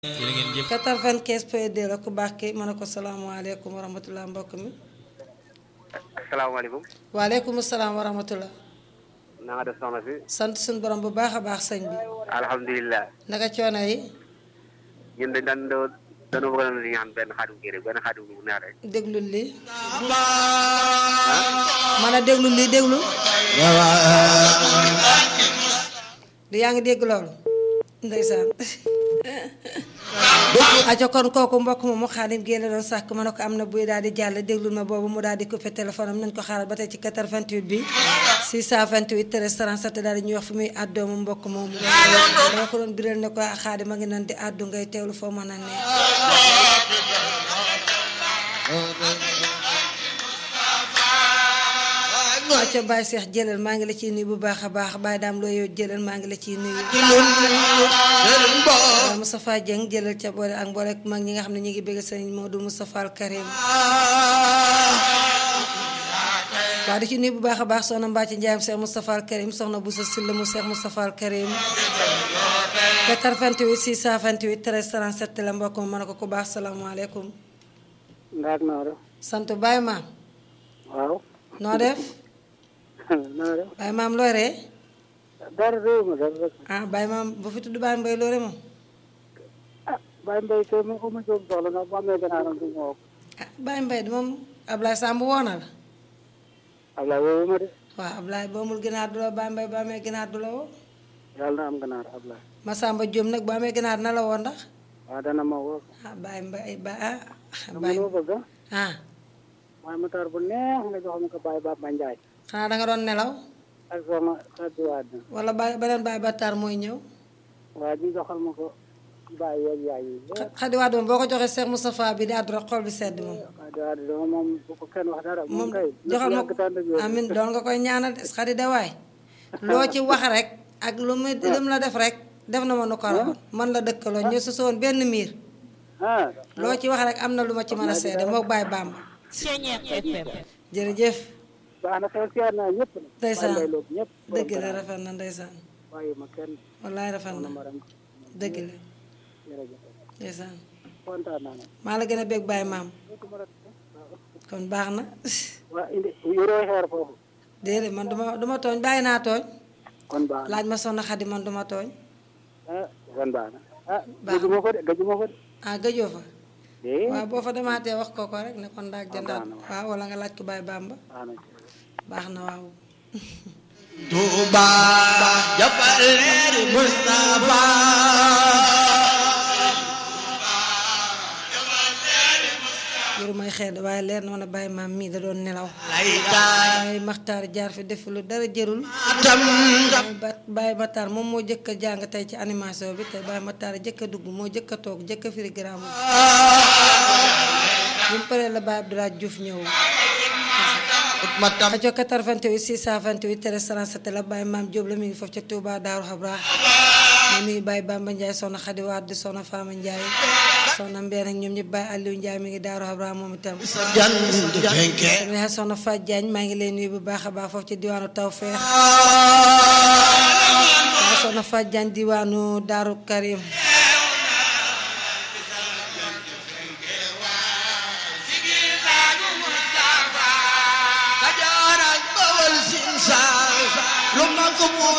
jërë ngeen jëf 95 point 2 la ku baax ki ma ne ko salaamaaleykum wa rahmatulah mbokk mi. asalaamaaleykum. waaleykum salaam wa rahmatulah. na nga def soxna si. sant suñu borom bu baax a baax sëñ bi. alhamdulilah. naka coono yi. ñun dañ daan doo dañoo bëgg a ñaan benn xaadim kii rek benn xaadim bu neex rek. déglul lii. man a déglul lii déglu. di yaa ngi dégg loolu. ndeysaan. aco kon kooku mbokk moomu xaadim génne doon sàkk ma ne ko am na buy daal di jàll déglul ma boobu mu daal di coupé téléphone am nañ ko xaaral ba tey ci 88 bi 628 13 37 daal di ñuy wax fu muy àddoo mu mbokk moomu dama ko doon biral ne ko xaadim a ngi nan di àddu ngay teewlu foo mën a ne acca Baye Cheikh jëlal maa ngi la ciy nuyu bu baax a baax Baye daam loo yow jëlal maa ngi la ciy nuyu waaw Moustapha Dieng jëlal ca boole ak mboole mag ñi nga xam ne ñu ngi bëgg sëñ Modou Moustapha Al Karim waaw di ci nuyu bu baax a baax soxna Mbacke Ndiaye Cheikh Moustapha Al Karim soxna Boussa Sylla mu Cheikh Moustapha Al Karim 88 628 13 37 la mbokk ma mën a ko ku baax salaamaaleykum ndax noo def. sant Baye maam waaw. noo def noo def. Baye maam looy ree dara réew ma dara rek. ah Baye maam bu fi tudd Baye Mbaye loore moom ah Baye Mbaye kay mu mu jóg soxla nag bu amee gànnaaram du ma woo. ah Baye Mbaye moom Ablaye Samb woo na la Ablaye woowu ma de. waaw Ablaye boo amul ginaar du la Baye Mbaye bu amee ginaar du la woo yàlla na am gànnaar Ablaye. Massamba Diom nag bu amee ginaar na la woo ndax waaw dana ma woo. ah Baye Mbaye ba ah dama Baye loo bëgg ah. ah waaye mu taar bu neex nga jox ma ko Baye Baba Ndiaye. xanaa da nga doon nelaw ak sama xarit waat wala Baye beneen Baye Batar mooy ñëw waa ji joxal ma ko Baye yeeg yaay yi. xa- xadiwaat moom boo ko joxee Cheikh Moustapha bi di àddu rek xol bi sedd moom waaw dama moom bu ko kenn wax dara. moom moom kay. joxal ma ko amin doon nga koy ñaanal de xadi de waay loo ci wax rek ak lu mu lu mu la def rek def na ma nu ko rawoon man la dëkkaloo ñu su soon benn miir ah. loo ci wax rek am na lu ma ci mën a seede moo Baye Bamba jërëjëf baax na xel siyaar naa ñëpp nag. ndeysaan Baye Mbaye Lo ñëpp. dëgg la rafet na ndeysaan waaye ma kenn wallaay rafet na maram dëgg la jërëjëf ndeysaan kontaan naa nag. maa la gën a bég Baye maam kon baax na waa indi yoroo xeer foofu. déedéet man duma duma tooñ bàyyi naa tooñ kon baax na laaj ma soxna Xadi man duma tooñ ah kon baax na ah Baax na. gëjuma ko de gëjuma ko de. ah gëjoo fa eh waaw boo fa demaatee wax ko ko rek ne kon ndaag jëndaat baax na waaw wala nga laaj ko Baye Bamba baax na. baax na waaw Touba jàppal leeri Mustafa yoru may xeed waaye leer na ma ne Baye maam mii da doon nelaw laytaay waaye Maxtaar jaar fi def lu dara jërul tam Baye Ba- Baye Matar moom moo jëkk a jàng tey ci animation bi te Baye Matar jëkk a dugg moo jëkk a toog jëkk a firi gramme bi mu paree la Baye Abdoulaye Diouf ñëw ma tam rajo 88 628 13 37 la Baye Maam Diop la mi ngi foofu ca Touba Daaru Xabra ma nuyu Baye Bamba Ndiaye soxna Xadi Wade soxna Fama Ndiaye soxna Mbeen ak ñoom ñëpp Baye Aliou Ndiaye mi ngi Daaru Xabra moom itam jant fenke sama yaay soxna Fatou Diagne maa ngi lay nuyu bu baax a baax foofu ci diwaanu Tawfeex waaye soxna Fatou Diagne diwaanu Daaru Karim Kajoor ak Bawol Siin Saal lu mag mu